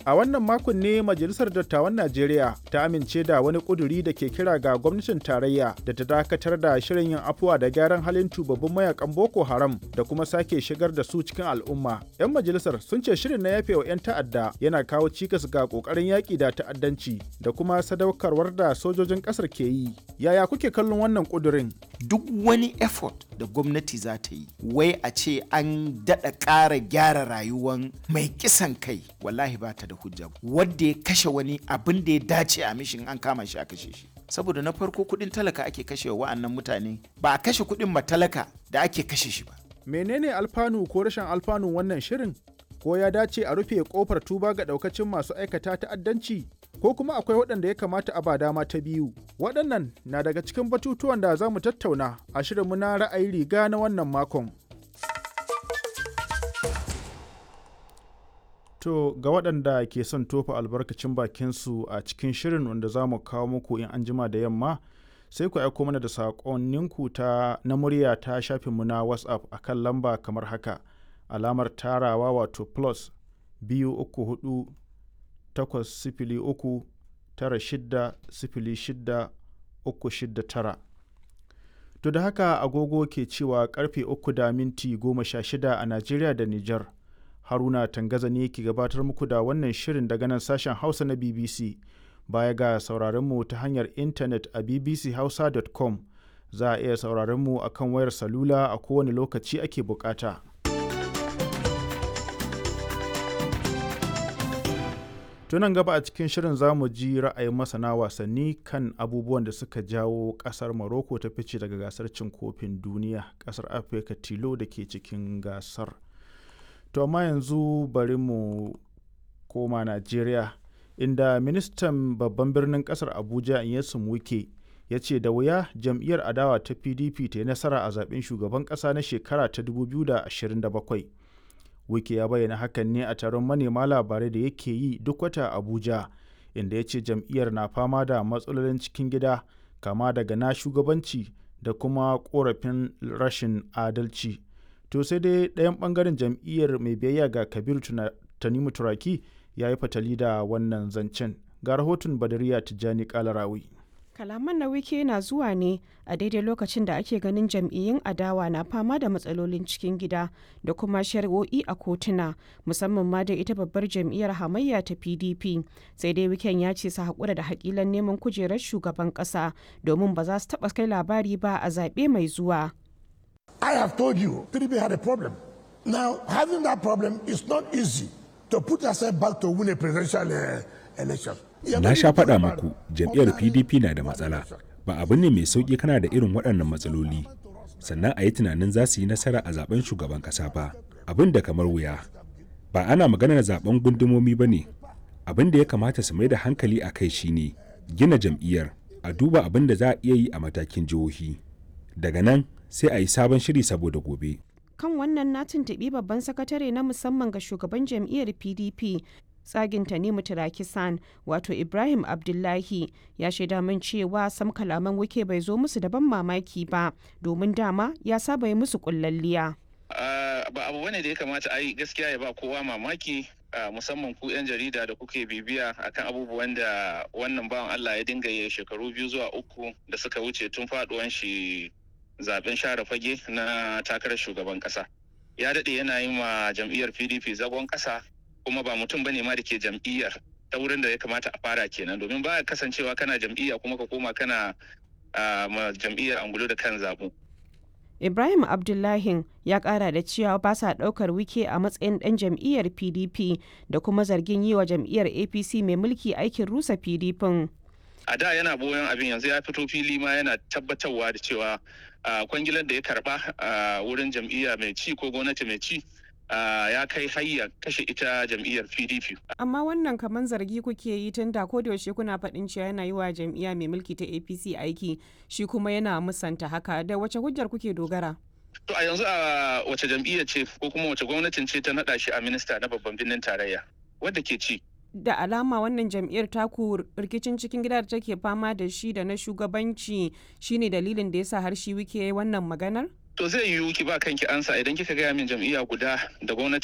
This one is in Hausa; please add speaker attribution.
Speaker 1: A wannan makon ne Majalisar Dattawan Najeriya ta amince da wani ƙuduri da ke kira ga gwamnatin tarayya da ta dakatar da shirin yin afuwa da gyaran halin tubabbin mayakan Boko Haram da kuma sake shigar da su cikin al'umma. 'Yan majalisar sun ce shirin na yafe wa 'yan ta'adda yana kawo cikas ga ƙoƙarin yaƙi da ta'addanci da kuma sadaukarwar da sojojin ƙasar ke yi. Yaya kuke kallon wannan ƙudurin?
Speaker 2: Duk wani effort da gwamnati za ta yi, wai a ce an daɗa ƙara gyara rayuwan mai kisan kai, wallahi ba ta da hujja wadda ya kashe wani abin da ya dace a mishin an kama shi a kashe shi saboda na farko kudin talaka ake kashe wa wa'annan mutane ba a kashe kudin matalaka da ake kashe shi ba
Speaker 1: menene alfanu ko rashin alfanu wannan shirin ko ya dace a rufe kofar tuba ga daukacin masu aikata ta'addanci ko kuma akwai waɗanda ya kamata a ba dama ta biyu waɗannan na daga cikin batutuwan da za mu tattauna a shirinmu na ra'ayi riga na wannan makon To ga waɗanda ke son tofa albarkacin bakinsu a cikin shirin wanda za mu kawo muku in an jima da yamma sai ku aiko mana da saƙonninku ta na murya ta shafinmu na WhatsApp a kan lamba kamar haka alamar tarawa wato plus biyu uku hudu takwas sifili uku tara shidda sifili shidda uku shidda tara. To da haka agogo ke cewa karfe uku da minti goma sha shida a Najeriya da Nijar. haruna tangaza ne ke gabatar muku da wannan shirin daga nan sashen hausa na bbc baya ga sauraronmu ta hanyar intanet a bbchausa.com za a iya sauraronmu a kan wayar salula a kowane lokaci ake bukata tunan gaba a cikin shirin za mu ji ra'ayin masana wasanni kan abubuwan da suka jawo kasar morocco ta fice daga gasar cin kofin duniya kasar afirka tilo da ke cikin gasar to amma yanzu bari mu koma najeriya inda ministan babban birnin kasar abuja inyesun wike ya ce da wuya jam'iyyar adawa ta pdp ta yi nasara a zaben shugaban kasa na shekara ta 2027 wike ya bayyana hakan ne a taron manema labarai da yake yi duk wata abuja inda ya ce jam'iyyar na fama da matsalolin cikin gida kama daga na shugabanci da kuma korafin rashin adalci to sai dai ɗayan ɓangaren jam'iyyar mai biyayya ga kabiru tanimu turaki ya yi fatali da wannan zancen ga rahoton badariya tijjani kalarawi
Speaker 3: kalaman na wike na zuwa ne a daidai lokacin da ake ganin jam'iyyun adawa na fama da matsalolin cikin gida da kuma shari'o'i a kotuna musamman ma da ita babbar jam'iyyar hamayya ta pdp sai dai wiken ya ce su haƙura da haƙilan neman kujerar shugaban ƙasa domin ba za su taɓa kai labari ba a zaɓe mai zuwa
Speaker 4: I have told you, PDP had a problem. Now, having that problem is not easy to put yourself back to win a presidential uh, election.
Speaker 5: Na sha faɗa muku jam'iyyar PDP na da matsala. Ba abu ne mai sauƙi kana da irin waɗannan matsaloli. Sannan a yi tunanin za su yi nasara a zaben shugaban ƙasa ba. Abin da kamar wuya. Ba ana maganar zaben gundumomi ba ne. Abin da ya kamata su mai da hankali a kai shine gina jam'iyyar a duba abin da za a iya yi a matakin jihohi. Daga nan sai a yi sabon shiri saboda gobe.
Speaker 3: Kan wannan na tuntuɓi babban sakatare na musamman ga shugaban jam'iyyar PDP tsagin Tanimu Tirakisan wato Ibrahim Abdullahi ya shaida min cewa sam kalaman wike bai zo musu da ban mamaki ba domin dama ya saba yi musu kullalliya.
Speaker 6: ba abu bane da ya kamata a yi gaskiya ya ba kowa mamaki musamman ku 'yan jarida da kuke bibiya akan abubuwan da wannan bawan Allah ya dinga yi shekaru biyu zuwa uku da suka wuce tun faduwan shi zaben share fage na takarar shugaban kasa ya daɗe yana yi ma jam'iyyar pdp zagon kasa kuma ba mutum bane ma da ke jam'iyyar ta wurin da ya kamata a fara kenan domin ba kasancewa kana jam'iyya kuma ka koma kana ma jam'iyyar angulo da kan zabu
Speaker 3: ibrahim abdullahi ya kara da cewa ba sa daukar wike a matsayin dan jam'iyyar pdp da kuma zargin yi wa jam'iyyar apc mai mulki aikin rusa pdp
Speaker 6: a da yana boyon abin yanzu ya fito fili ma yana tabbatarwa da cewa kwangilar da ya karba a wurin jam'iyya mai ci ko gwamnati mai ci ya kai hayya kashe ita jam'iyyar pdp
Speaker 3: amma wannan kamar zargi kuke yi tun da yaushe kuna faɗin cewa yana yi wa jam'iyya mai mulki ta apc aiki shi kuma yana musanta haka da wace hujjar kuke dogara
Speaker 6: to a yanzu a wace jam'iyya ce ko kuma wace gwamnatin ce ta naɗa shi a minista na babban birnin tarayya wadda ke ci
Speaker 3: da alama wannan jam'iyyar taku rikicin cikin gida da take fama da shi da na shugabanci shine dalilin da yasa har shi wike wannan maganar
Speaker 6: to zai yiwu ki ba kanki ansa idan kika gaya min jam'iyya guda da gwamnati